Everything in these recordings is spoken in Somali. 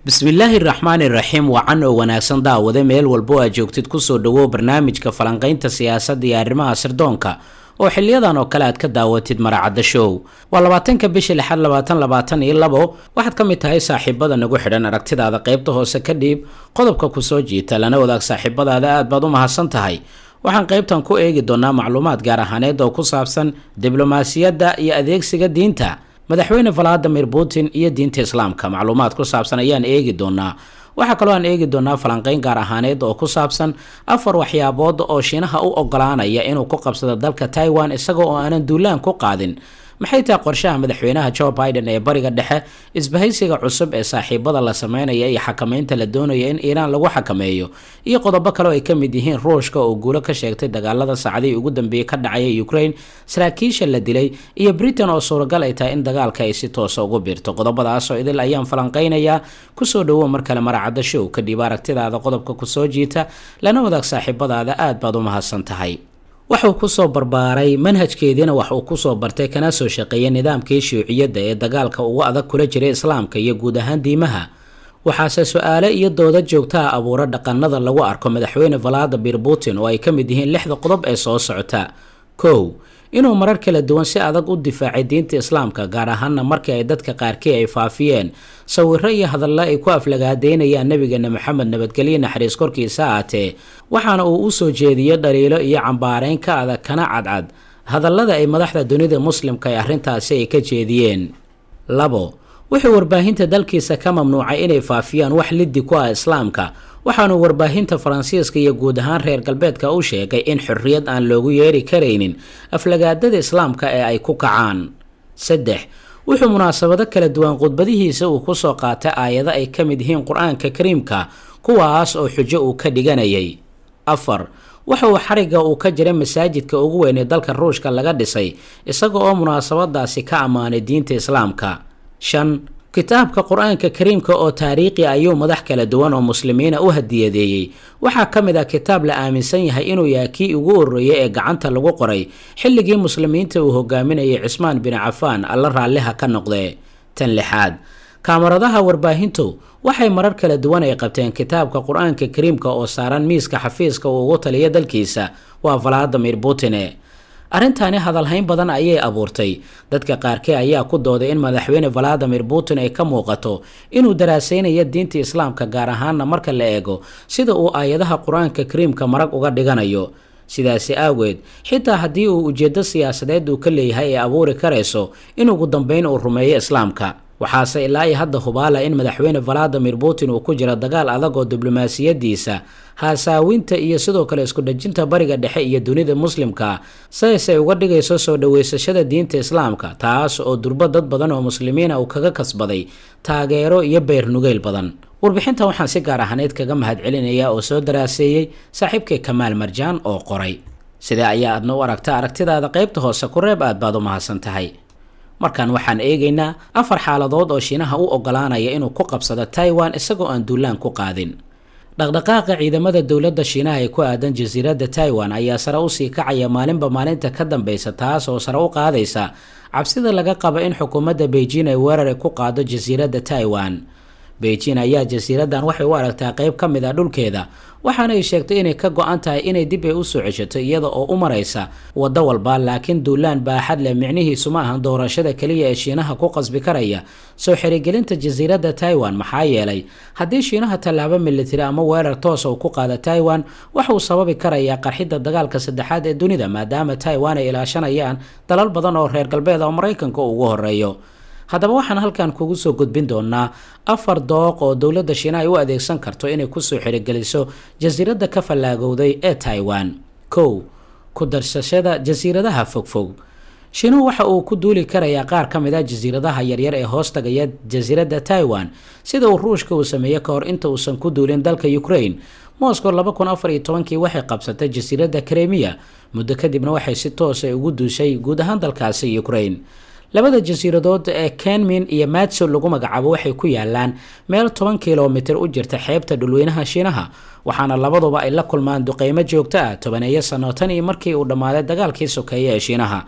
bismillaahi raxmaani raxiim wacan oo wanaagsan daawade meel walbo aad joogtid kusoo dhawow barnaamijka falanqaynta siyaasadda iyo arrimaha sirdoonka oo xiliyadan oo kale aad ka daawatid maracadda show waa labaatanka bisha lixaad labaatan labaatan iyo labo waxaad ka mid tahay saaxiibada nagu xidhan aragtidaada qaybta hoose ka dhiib qodobka kusoo jiita lana wadaag saaxiibadaada aad baad u mahadsan tahay waxaan qaybtan ku eegi doonaa macluumaad gaar ahaaneed oo ku saabsan diblomaasiyadda iyo adeegsiga diinta madaxweyne valadimir putin iyo diinta islaamka macluumaad ku saabsan ayaan eegi doonaa waxaa kaloo aan eegi doonaa falanqeyn gaar ahaaneed oo ku saabsan afar waxyaabood oo shiinaha u ogolaanaya inuu ku qabsado dalka taiwan isaga oo aanan duulaan ku qaadin maxay tahay qorshaha madaxweynaha joe biden ee bariga dhexe isbahaysiga cusub ee saaxiibada la sameynaya iyo xakameynta la doonaya in iiraan lagu xakameeyo iyo qodobo kale oo ay ka mid yihiin ruushka oo guulo ka sheegtay dagaalada saacadihii ugu dambeeyey ka dhacaya ukraine saraakiisha la dilay iyo britain oo suuragal ay tahay in dagaalka ay si toosa ugu biirto qodobadaasoo idil ayaan falanqeynayaa kusoo dhawow mar kale maracadda show kadhib aragtidaada qodobka kusoo jiita lana wadaag saaxiibadaada aad baad u mahadsan tahay waxuu kusoo barbaaray manhajkeediina wax uu kusoo bartay kana soo shaqeeyay nidaamkii shuuciyadda ee dagaalka ugu adag kula jiray islaamka iyo guud ahaan diimaha waxaase su-aale iyo dooda joogtaha abuura dhaqanada lagu arko madaxweyne valadimir putin oo ay ka mid yihiin lixda qodob ee soo socota kow inuu marar kala duwan si adag u difaacay diinta islaamka gaar ahaana markii ay dadka qaarkii ay faafiyeen sawiro iyo hadalla ay ku aflagaadeynayaan nabigeena maxamed nabadgelye naxariis korkiisa aatee waxaana uu usoo jeediyey dhaliilo iyo cambaareyn ka adag kana cadcad hadallada ay madaxda dunida muslimka ee arrintaasi ay ka jeediyeen labo wuxuu warbaahinta dalkiisa ka mamnuucay inay faafiyaan wax liddi ku ah islaamka waxaanu warbaahinta faransiiska iyo guud ahaan reer galbeedka u sheegay in xorriyad aan loogu yeeri karaynin aflagaadada islaamka ee ay ku kacaan saddex wuxuu munaasabado kala duwan khudbadihiisa uu kusoo qaatay aayado ay ka mid yihiin qur-aanka kariimka kuwaas oo xujo uu ka dhiganayay afar waxa uu xariga uu ka jiray masaajidka ugu weyn ee dalka ruushka laga dhisay isaga oo munaasabadaasi ka ammaanay diinta islaamka shan kitaabka qur-aanka kariimka oo taariikhi ayuu madax kala duwan oo muslimiina u hadiyadeeyey waxaa ka mid ah kitaab la aaminsan yahay inuu yahay kii ugu horreeyay ee gacanta lagu qoray xilligii muslimiinta uu hogaaminayay cismaan bin cafaan alla raalliha ka noqdee tan lixaad kaamaradaha warbaahintu waxay marar kala duwan ay qabteen kitaabka qur-aanka kariimka oo saaran miiska xafiiska uu ugu taliya dalkiisa waa valadimir putine arrintaani hadalhayn badan ayay abuurtay dadka qaarkii ayaa ku dooday in madaxweyne valadimir putin ay ka muuqato inuu daraaseynayo diinta islaamka gaar ahaana marka la eego sida uu aayadaha qur-aanka kariimka marag uga dhiganayo sidaasi aageed xitaa haddii uu ujeedo siyaasadeed uu ka leeyahay ee abuuri karayso in ugu dambeyn uu rumeeyo islaamka waxaase ilaa iyo hadda hubaala in madaxweyne valadimir putin uu ku jiro dagaal adag oo diblomaasiyadiisa haasaawinta iyo sidoo kale isku dhejinta bariga dhexe iyo dunida muslimka sidays ay uga dhigayso soo dhaweysashada diinta islaamka taas oo durbo dad badan oo muslimiina uu kaga kasbaday taageero iyo beernugeyl badan warbixinta waxaan si gaar ahaaneed kaga mahadcelinayaa oo soo daraaseeyey saaxiibkay kamaal marjaan oo qoray sidee ayaa aadna u aragta aragtidaada qaybta hoose ku reeb aad baad u mahadsan tahay markan waxaan eegaynaa afar xaaladood oo shiinaha u ogolaanaya inuu ku qabsado taiwan isagoo aan duulaan ku qaadin dhaqdhaqaaqa ciidamada dowladda shiinaha ee ku aadan jasiiradda taiwan ayaa sare usii kacaya maalinba maalinta ka dambeysa taas oo sare u qaadaysa cabsida laga qabo in xukuumadda beijing ay weerare ku qaado jasiiradda taiwan beijing ayaa jasiiraddan waxay u aragtaa qayb ka mid ah dhulkeeda waxaana ay sheegtay inay ka go-an tahay inay dib ay usoo ceshato iyada oo u maraysa waddo walba laakiin duulaan baaxad leh micnihiisu ma ahan doorashada keliya ee shiinaha ku qasbi karaya soo xirigelinta jasiiradda taiwan maxaa yeelay haddii shiinaha tallaabo militari ama weerar toosa uu ku qaada taiwan waxauu sababi karayaa qarxidda dagaalka saddexaad ee dunida maadaama taiwan ay ilaashanayaan dalal badan oo reer galbeed oo maraykanka ugu horeeyo haddaba waxaan halkan kugu soo gudbin doonaa afar dooq oo dowladda shiina ay u adeegsan karto inay kusoo xirigeliso jasiiradda ka fallaagowday ee taiwan kow ku darsashada jasiiradaha fogfog shiinuhu waxa uu ku duuli karayaa qaar ka mid a jasiiradaha yaryar ee hoos tagaya jasiiradda taiwan sida uu ruushka uu sameeyey ka hor inta uusan ku duulin dalka ukraine moscow laba kun afar iyo tobankii waxay qabsatay jasiiradda kremiya muddo kadibna waxay si toosa ugu duushay guud ahaan dalkaasi ukraine labada jasiiradood ee kenmin iyo matso lagu magacaabo waxay ku yaalaan meel toban kilomitir u jirta xeebta dhulweynaha shiinaha waxaana labaduba ay la kulmaan duqeymo joogto ah tobaneeyo sano tan iyo markii uu dhammaaday dagaalkii sokeeye ee shiinaha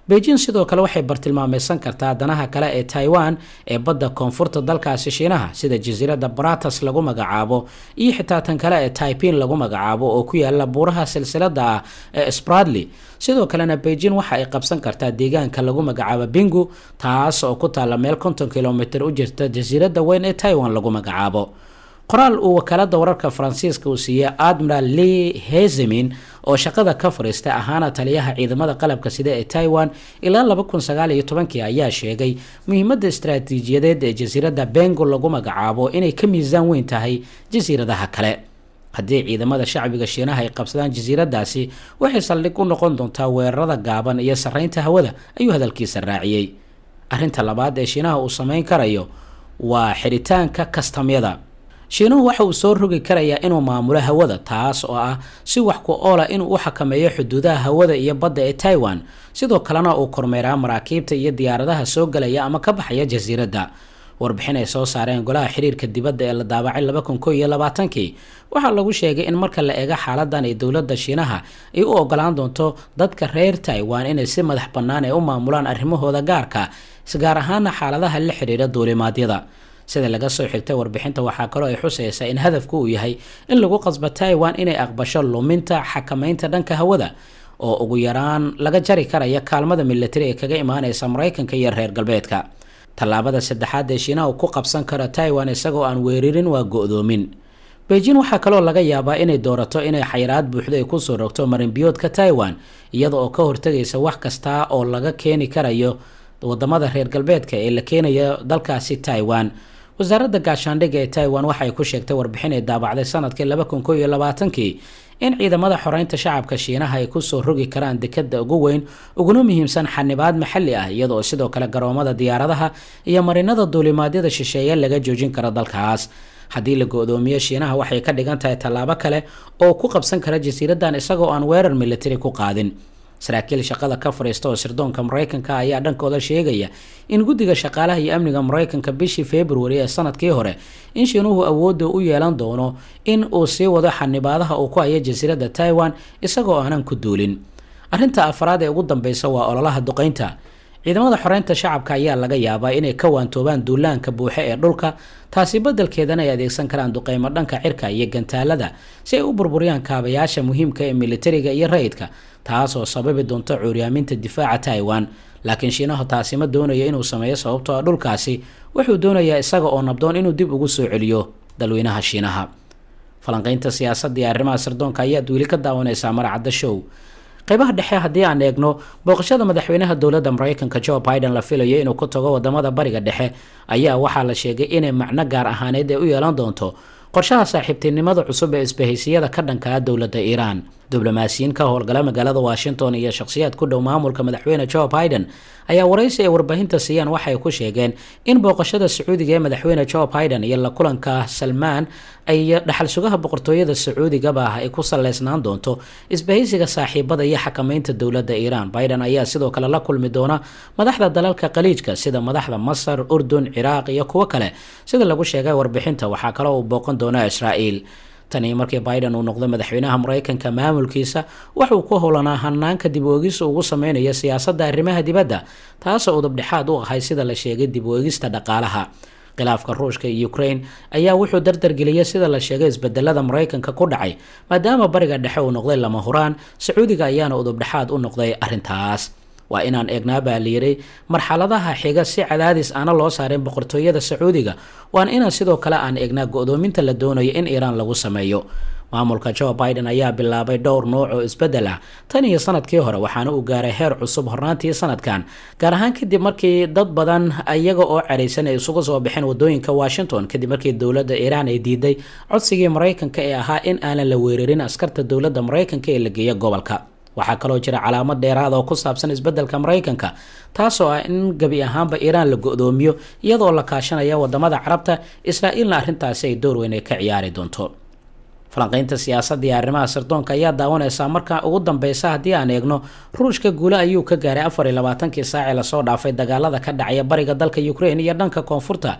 beijing sidoo kale waxay bartilmaameysan kartaa danaha kale ee taiwan ee badda koonfurta dalkaasi shiinaha sida jasiiradda baratas lagu magacaabo iyo xitaa tan kale ee taipin lagu magacaabo oo ku yaala buuraha silsilada ah ee spradley sidoo kalena beijing waxa ay qabsan kartaa deegaanka lagu magacaabo bingu taas oo ku taalla meel konton kilomitr u jirta jasiiradda weyn ee taiwan lagu magacaabo qoraal uu wakaalada wararka faransiiska uu siiyey admiral lee hezemin oo shaqada ka fariistay ahaana taliyaha ciidamada qalabka sida ee taiwan ilaa laba kun sagaal iyo tobankii ayaa sheegay muhiimadda istaraatiijiyadeed ee jasiiradda bengo lagu magacaabo inay ka miisaan weyn tahay jasiiradaha kale haddii ciidamada shacbiga shiinaha ay qabsadaan jasiiradaasi waxay saldhig u noqon doontaa weerarada gaaban iyo sarreynta hawada ayuu hadalkiisa raaciyey arrinta labaad ee shiinaha uu sameyn karayo waa xiritaanka kastamyada shiinuhu waxa uu soo rogi karayaa inuu maamulo hawada taas oo ah si wax ku oola inuu u xakameeyo xuduudaha hawada iyo badda ee taiwan sidoo kalena uu kormeeraa maraakiibta iyo diyaaradaha soo galaya ama ka baxaya jasiiradda warbixin ay soo saareen golaha xiriirka dibadda ee la daabacay laba kun ko iyo labaatankii waxaa lagu sheegay in marka la eego xaaladan ay dowladda shiinaha ay u ogolaan doonto dadka reer taiwan inay si madax bannaan ay u maamulaan arrimahooda gaarka gaar ahaana xaaladaha la xiriira duulimaadyada sida laga soo xigtay warbixinta waxaa kaloo ay xusaysaa in hadafku uu yahay in lagu qasbo taiwan inay aqbasho luminta xakamaynta dhanka hawada oo ugu yaraan laga jari karaya kaalmada militari ee kaga imaaneysa maraykanka iyo reer galbeedka tallaabada saddexaad ee shiinaha uu ku qabsan karo taiwan isagoo aan weerarin waa go-doomin beijing waxaa kaloo laga yaabaa inay doorato inay xayiraad buuxdo ay kusoo rogto marinbiyoodka taiwan iyada oo ka hortagaysa wax kasta oo laga keeni karayo wadamada reer galbeedka ee la keenayo dalkaasi taiwan wasaaradda gaashaandhigga ee taiwan waxay ku sheegtay warbixin ay daabacday sanadkii laba kun ko iyo labaatankii in ciidamada xoreynta shacabka shiinaha ay kusoo rogi karaan dekada ugu weyn uguna muhiimsan xanibaad maxalli ah iyadaoo sidoo kale garoomada diyaaradaha iyo marinada duulimaadyada shisheeye laga joojin karo dalkaas haddii la go-doomiyo shiinaha waxay ka dhigan tahay tallaabo kale oo ku qabsan kara jasiiradan isagoo aan weerar militari ku qaadin saraakiil shaqada ka fadhiista oo sirdoonka maraykanka ayaa dhankooda sheegaya in guddiga shaqaalaha iyo amniga maraykanka bishii februari ee sanadkii hore in shiinuhu awoodda u yeelan doono in uu sii wado xanibaadaha uu ku hayo jasiiradda taiwan isagoo aanan ku duulin arrinta afraad ee ugu dambeysa waa ololaha duqeynta ciidamada xoreynta shacabka ayaa laga yaabaa inay ka waantoobaan duulaanka buuxe ee dhulka taasi beddelkeedana ay adeegsan karaan duqeymo dhanka cirka iyo gantaalada si ay u burburiyaan kaabayaasha muhiimka ee militariga iyo rayidka taasoo sababi doonto cuuryaaminta difaaca taiwan laakiin shiinahu taasi ma doonayo inuu sameeyo sababtoo ah dhulkaasi wuxuu doonayaa isaga oo nabdoon inuu dib ugu soo celiyo dalweynaha shiinaha falanqeynta siyaasadda iyo arrimaha sirdoonka ayaad weli ka daawanaysaa maracadda show qaybaha dhexe haddii aan eegno booqashada madaxweynaha dowladda maraykanka joe biden la filayo inuu ku tago wadamada bariga dhexe ayaa waxaa la sheegay inay macno gaar ahaaneed ay u yeelan doonto qorshaha saaxiibtinimada cusub ee isbahaysiyada ka dhankaa dowladda iiraan diblomaasiyiin ka howlgala magaalada washington iyo shakhsiyaad ku dhow maamulka madaxweyne joe biden ayaa waraysi ay warbaahinta siiyaan waxay ku sheegeen in booqashada sacuudiga ee madaxweyne joe biden iyo la kulanka salmaan ay dhaxal sugaha boqortooyada sacuudigaba ah ay ku saleysnaan doonto isbahaysiga saaxiibada iyo xakamaynta dowladda iiraan biden ayaa sidoo kale la kulmi doona madaxda dalalka khaliijka sida madaxda masar urdun ciraaq iyo kuwo kale sida lagu sheegay warbixinta waxaa kaloo uu booqan doona israa'iil tanii markii biden uu noqday madaxweynaha maraykanka maamulkiisa waxuu ku howlanaa hanaanka dib u-eegis ugu sameynayo siyaasadda arrimaha dibadda taasoo udubdhexaad u ahay sida la sheegay dib u-eegista dhaqaalaha khilaafka ruushka iyo ukraine ayaa wuxuu dardargeliyay sida la sheegay isbedelada maraykanka ku dhacay maadaama bariga dhexe uu noqday lama huraan sacuudiga ayaana udubdhexaad u noqday arrintaas waa inaan eegnaa baa layidhi marxaladaha xiga si cadaadis aana loo saarin boqortooyada sacuudiga waana inaan sidoo kale aan eegnaa go-doominta la doonayo in iiraan lagu sameeyo maamulka joe biden ayaa bilaabay dhowr nooc oo isbeddel ah tan iyo sanadkii hore waxaana uu gaaray heer cusub hornaantii sanadkan gaar ahaan kadib markii dad badan iyaga oo caraysan ay isugu soo baxeen wadooyinka washington kadib markii dowladda iiraan ay diiday codsigii maraykanka ee ahaa in aanan la weerarin askarta dowladda maraykanka ee la geeya gobolka waxaa kaloo jira calaamad dheeraad oo ku saabsan isbeddelka maraykanka taasoo ah in gebi ahaanba iiraan la go-doomiyo iyadoo la kaashanaya wadamada carabta israa'iilna arrintaasi ay door weyn ay ka ciyaari doonto falanqeynta siyaasadda iyo arrimaha sirdoonka ayaa daawanaysaa marka ugu dambeysa haddii aan eegno ruushka guule ayuu ka gaaray afar iyo labaatankii saacee lasoo dhaafay dagaalada ka dhacaya bariga dalka ukraine iyo dhanka koonfurta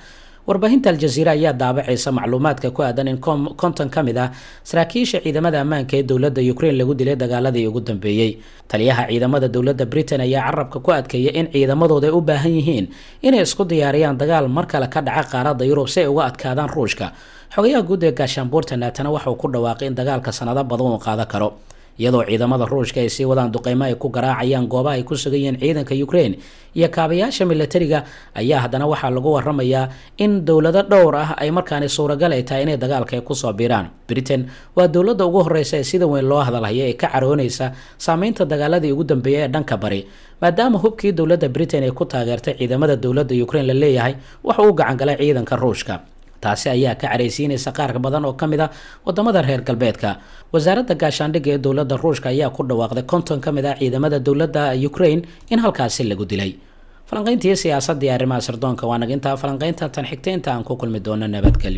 warbaahinta aljaziira ayaa daabacaysa macluumaadka ku aadan in konton ka mid ah saraakiisha ciidamada ammaanka ee dowladda ukraine lagu dilay dagaaladii ugu dambeeyey taliyaha ciidamada dowladda britain ayaa carabka ku adkeeyay in ciidamadooda ay u baahan yihiin inay isku diyaariyaan dagaal mar kale ka dhaca qaaradda yurub si ay uga adkaadaan ruushka xogayaha guud ee gaashaanbuurta naatana waxauu ku dhawaaqay in dagaalka sanado badan uu qaada karo iyadoo ciidamada ruushka ay sii wadaan duqeymo ay ku garaacayaan goobaha ay ku sugan yihiin ciidanka ukraine iyo kaabayaasha milatariga ayaa haddana waxaa lagu waramayaa in dowlado dhowr ah ay markaani suuragal ay tahay inay dagaalka ay kusoo biiraan britain waa dowladda ugu horeysa ee sida weyn loo hadalhaya ee ka caroonaysa saameynta dagaaladii ugu dambeeyay ee dhanka bari maadaama hubkii dowladda britain ay ku taageertay ciidamada dowladda ukraine la leeyahay waxa uu gacangalay ciidanka ruushka taasi ayaa ka caraysiinaysa qaar badan oo ka mid a wadamada reer galbeedka wasaaradda gaashaandhigga ee dowladda ruushka ayaa ku dhawaaqday konton ka mid ah ciidamada dowladda ukraine in halkaasi lagu dilay falanqayntii siyaasadii arrimaha sirdoonka waa nag intaa falanqaynta tan xigta inta aan ku kulmi doono nabadgelyo